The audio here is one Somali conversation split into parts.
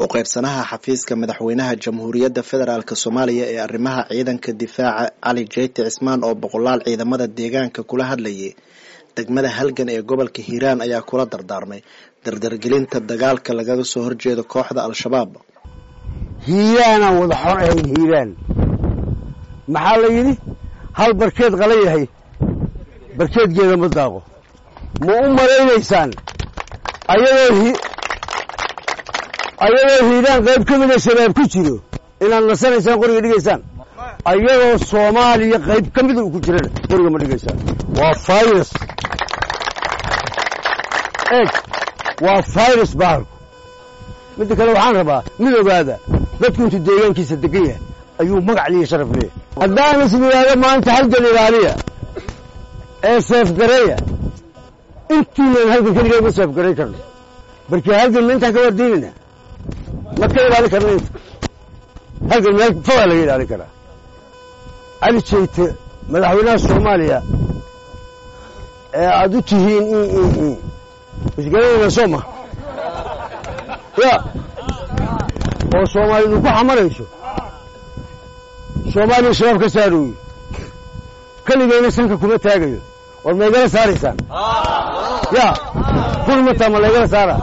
u qaybsanaha xafiiska madaxweynaha jamhuuriyadda federaalk soomaaliya ee arrimaha ciidanka difaaca cali jeyti cismaan oo boqolaal ciidamada deegaanka kula hadlayay degmada halgan ee gobolka hiiraan ayaa kula dardaarmay dardargelinta dagaalka lagaga soo horjeedo kooxda al-shabaab hiiraanaan wada xor ahayn hiiraan maxaa la yidhi hal barkeed qala yahay barkeedgeeda ma daaqo ma u malaynaysaan ayadoo ayadoo hiiraan qayb ka mida shabaab ku jiro inaad nasanaysaan qoriga dhigaysaan ayadoo soomaaliya qayb ka mida uu ku jirana qoriga ma dhigaysaan waa virus eeg waa virus bahalku midda kale waxaan rabaa mid ogaada dadku intuu deegaankiisa degan yahay ayuu magac liiya sharaf leeyahy haddaan is yidhaahdo maanta halgan ilaaliya ee seefgareeya intiinan halgan keligeed ma seefgarayn karno barkii halgan ma intaan ka wardiinayna ma ka ilaalin karna inta halgan meel fogaa laga ilaalin karaa cali jeyte madaxweynaha soomaaliya ee aada u tihiin isgaranayna soo ma ya oo soomaalidu ku xamarayso soomaaliya shabaab ka saarooye keligeyna sanka kuma taagayo war maygala saaraysaan ya kulmataa ma laygala saara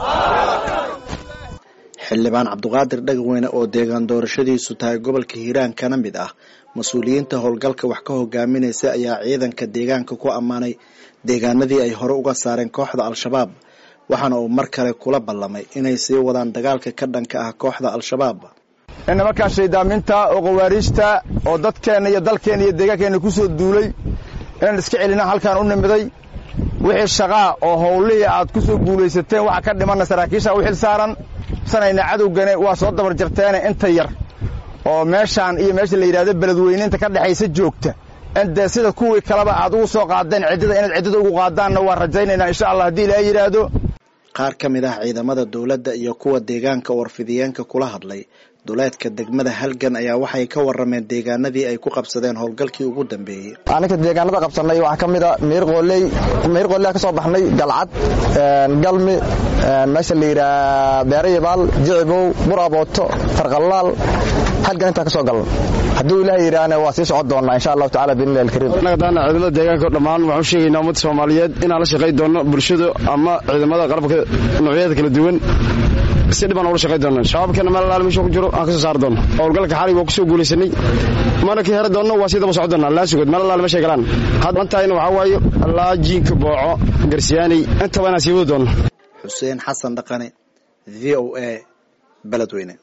xildhibaan cabduqaadir dhagweyne oo deegaan doorashadiisu tahay gobolka hiiraan kana mid ah mas-uuliyiinta howlgalka wax ka hogaaminaysa ayaa ciidanka deegaanka ku ammaanay deegaanadii ay hore uga saareen kooxda al-shabaab waxaana uu mar kale kula ballamay inay sii wadaan dagaalka ka dhanka ah kooxda al-shabaab nimankan shaydaaminta oo khawaariijta oo dadkeenna iyo dalkeenna iyo deegaankeenna ku soo duulay inaan iska celina halkaan u nimiday wixii shaqaa oo howlihii aad ku soo guulaysateen waxa ka dhimanna saraakiisha u xil saaran sanayna cadowgane waa soo dabar jarteene inta yar oo meeshaan iyo meesha la yidhahdo beledweyninta ka dhexaysa joogta indee sida kuwii kaleba aad ugu soo qaadeen ciddada inaad ciddada ugu qaadaanna waa rajaynaynaa insha allah haddii ilaaha yidhaahdo qaar ka mid ah ciidamada dowladda iyo kuwa deegaanka warfidiyeenka kula hadlay duleedka degmada halgan ayaa waxay ka warrameen deegaanadii ay ku qabsadeen howlgalkii ugu dambeeyey aninka deegaanada qabsanay waxaa ka mid a miirqooley miirqooley ka soo baxnay galcad galmi meesha la yidhaha beerayabaal jicibow burabooto farqallaal halgan intaa ka soo galan hadduu ilaah yidhaahna waa sii socon doonaa insha allahu tacala biidnillahi alkariim annaga daana ciidamada deegaanka dhammaan waxaan u sheegaynaa ummadda soomaaliyeed inaan la shaqay doonno bulshada ama ciidamada qalabka noocyada kala duwan si dhibaan ula shaqay doona shabaabkeena meel alaal meesha ku jiro aan ka soo saari doono howlgalka xalig waa ku soo guulaysanay mana ka heri doonno waa sii daba socon doonaa laa sugod meel alaal meeshay galaan hadantahayna waxaa waaye allaa jiinka booco garsiyaanay intaba inaan sii wadi doonno xuseen xasan dhaqane v o a beledweyne